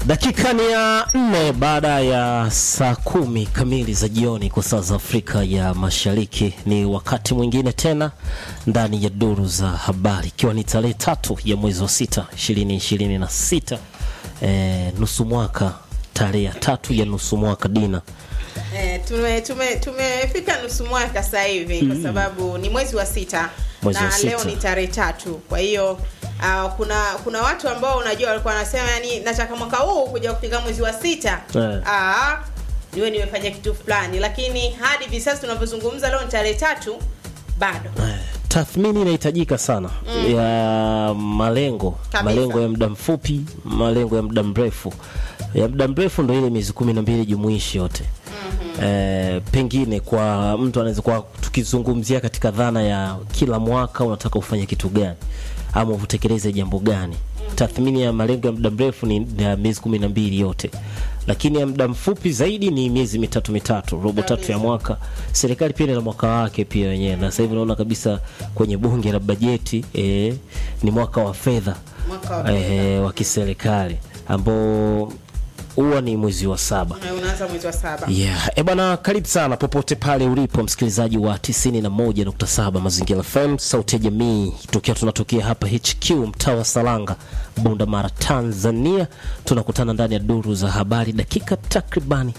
Dakika ni ya nne baada ya saa kumi kamili za jioni kwa saa za Afrika ya Mashariki. Ni wakati mwingine tena ndani ya duru za habari, ikiwa ni tarehe tatu ya mwezi wa sita ishirini ishirini na sita e, nusu mwaka, tarehe ya tatu ya nusu mwaka dina Eh, tume tume tumefika nusu mwaka sasa hivi kwa sababu ni mwezi wa sita Mwezi na wa sita. leo ni tarehe tatu. Kwa hiyo uh, kuna kuna watu ambao unajua walikuwa wanasema yani nataka mwaka huu kuja kufika mwezi wa sita Eh. ah niwe nimefanya kitu fulani, lakini hadi hivi sasa tunavyozungumza leo ni tarehe tatu bado tathmini inahitajika sana ya malengo Kabisa. malengo ya muda mfupi malengo ya muda mrefu ya muda mrefu ndo ile miezi kumi na mbili jumuishi yote Eh, pengine kwa mtu anaweza kuwa tukizungumzia katika dhana ya kila mwaka unataka ufanye kitu gani ama utekeleze jambo gani tathmini ya malengo ya muda mrefu ni ya miezi kumi na mbili yote lakini ya muda mfupi zaidi ni miezi mitatu mitatu robo tatu ya mwaka serikali pia ina mwaka wake pia wenyewe na sasa hivi unaona kabisa kwenye bunge la bajeti eh, ni mwaka wa fedha Mwaka wa eh, wa kiserikali ambao huwa ni mwezi wa saba Eh, unaanza mwezi wa saba. Yeah. E bwana, karibu sana popote pale ulipo msikilizaji wa 91.7 Mazingira FM, sauti ya jamii, tukiwa tunatokea hapa HQ mtaa wa Salanga, Bunda Mara, Tanzania. Tunakutana ndani ya duru za habari, dakika takribani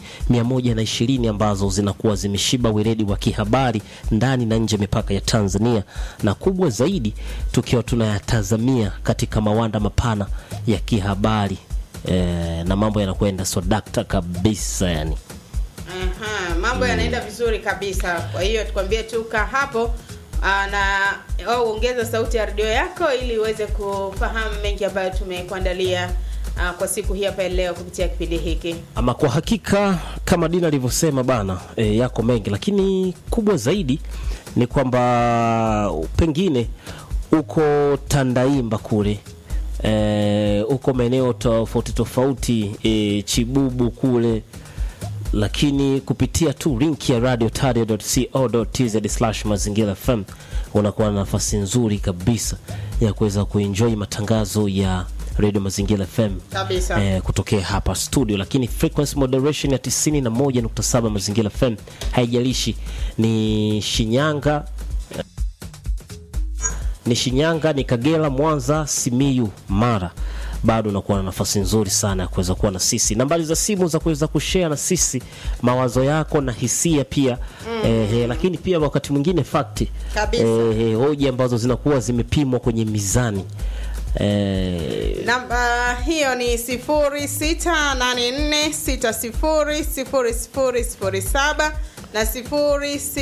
120 ambazo zinakuwa zimeshiba weledi wa kihabari ndani na nje ya mipaka ya Tanzania, na kubwa zaidi tukiwa tunayatazamia katika mawanda mapana ya kihabari eh, na mambo yanakwenda swadakta kabisa yani. Aha, mambo yanaenda vizuri kabisa. Kwa hiyo tukwambie tu kaa hapo aa, na au ongeza sauti ya redio yako ili uweze kufahamu mengi ambayo tumekuandalia aa, kwa siku hii hapa leo kupitia kipindi hiki. Ama kwa hakika kama Dina alivyosema bana, e, yako mengi, lakini kubwa zaidi ni kwamba pengine uko Tandaimba kule e, uko maeneo tofauti tofauti e, Chibubu kule lakini kupitia tu link ya radiotario.co.tz mazingira fm unakuwa na nafasi nzuri kabisa ya kuweza kuenjoy matangazo ya radio mazingira fm Kabisa. eh, kutokea hapa studio lakini frequency moderation ya 91.7 mazingira fm haijalishi ni shinyanga eh, ni shinyanga ni kagera mwanza simiyu mara bado unakuwa na nafasi nzuri sana ya kuweza kuwa na sisi nambari za simu za kuweza kushare na sisi mawazo yako na hisia pia eh, eh, lakini pia wakati mwingine fakti Kabisa. eh, hoja ambazo zinakuwa zimepimwa kwenye mizani eh, Namba hiyo ni 0684600007 na 06